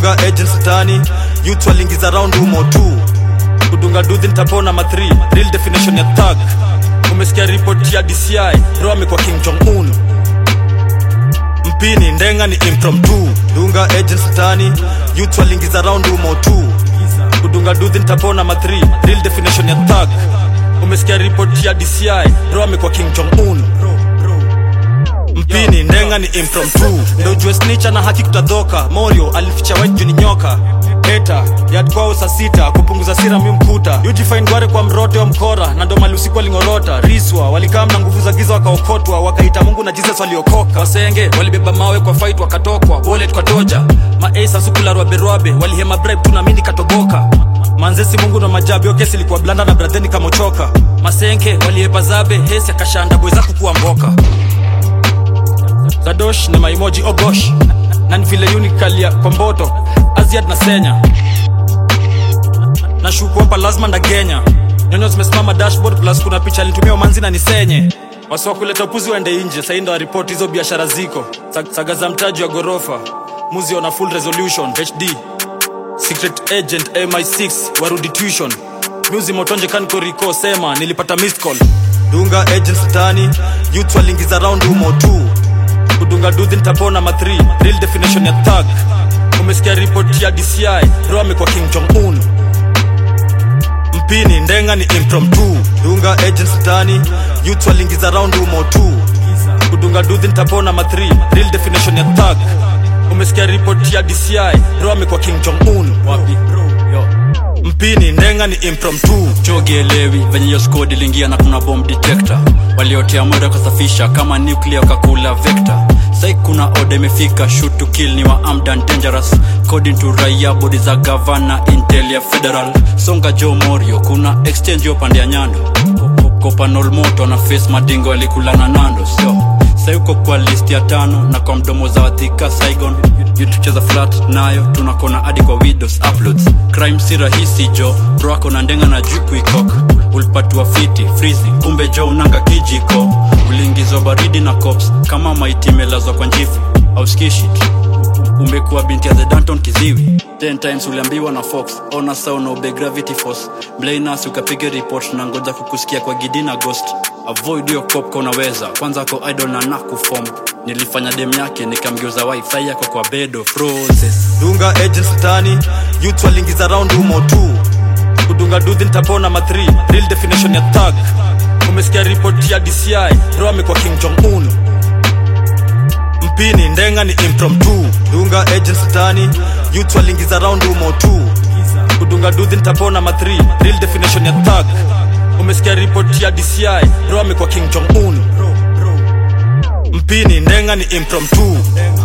dunga agents tani youth walingiza round humo tu kudunga dudhi nitapona ma 3 real definition ya thug umesikia ripoti ya dci ro amekuwa king jong un mpini ndenga ni impromptu dunga agents tani youth walingiza round humo tu kudunga dudhi nitapona ma 3 real definition ya thug umesikia ripoti ya dci ro amekuwa king jong un mpini ndenga ni impromptu ndo jue snicha na haki kutadhoka morio alificha white juu ni nyoka eta yadkwao saa sita kupunguza sira mi mkuta ujifain gware kwa mrote wa mkora na ndo mali usiku walingorota riswa walikaa na nguvu za giza wakaokotwa wakaita mungu na jesus waliokoka wasenge walibeba mawe kwa fight wakatokwa wallet kwa toja maasa sukularwaberwabe walihema bribe tu na mindi katoboka manzesi mungu na majabi okesi ilikuwa blanda na bradheni kamochoka masenke waliepa zabe hesi akashanda bweza kukuwa mboka zadosh ni maimoji ogosh na ni vile unikalia kwa mboto aziad na senya na shuku hapa lazima ndagenya nyonyo zimesimama dashboard plus kuna picha alitumia umanzi na nisenye wasiwa kuleta upuzi waende nje sahii ndo waripoti hizo biashara ziko Sa- saga za mtaji wa ghorofa muzi ona full resolution hd secret agent mi6 warudi tuition muzi motonje kankoriko sema nilipata missed call dunga agents tani youth walingiza round humo tu kudunga dudhi nitapona ma 3 real definition ya thug umesikia ripoti ya dci ro amekuwa king jong un mpini ndenga ni impromptu dunga agents tani youth walingiza round humo tu kudunga dudhi nitapona ma 3 real definition ya thug umesikia ripoti ya dci ro amekuwa king jong un wapi Yo. mpini ndenga ni impromptu chogielewi venye hiyo squad iliingia na kuna bomb detector waliotea moda kusafisha kama nuclear wakakula vector sai kuna oda imefika shoot to kill ni wa armed and dangerous according to raia bodi za gavana intel ya federal songa jo morio kuna exchange yo pande ya nyando kopanol moto na face madingo alikulana nando sio sai uko kwa list ya tano na kwa mdomo za wathika saigon yutucheza flat nayo tunakona hadi kwa widows uploads crime si rahisi jo bro ako na ndenga na juu kuikok ulipatiwa fiti frizi kumbe jo unanga kijiko uliingizwa baridi na cops kama maiti imelazwa kwa njifu auskishit umekuwa binti ya the danton kiziwi 10 times uliambiwa na fox ona sao na ube gravity force mblainas ukapiga report na ngoja kukusikia kwa gidi na ghost avoid hiyo cop unaweza kwanza ko idol na nakufom nilifanya dem yake nikamgeuza wifi yako kwa bedo process dunga agents tani youth walingiza round humo tu kudunga dudhi nitapona ma 3 real definition ya thug umesikia ripoti ya dci ro amekuwa king jong un mpini ndenga ni impromptu dunga agents tani youth walingiza round humo tu kudunga dudhi nitapona ma 3 real definition ya thug umesikia ripoti ya dci ro amekuwa king jong un mpini ndenga ni impromptu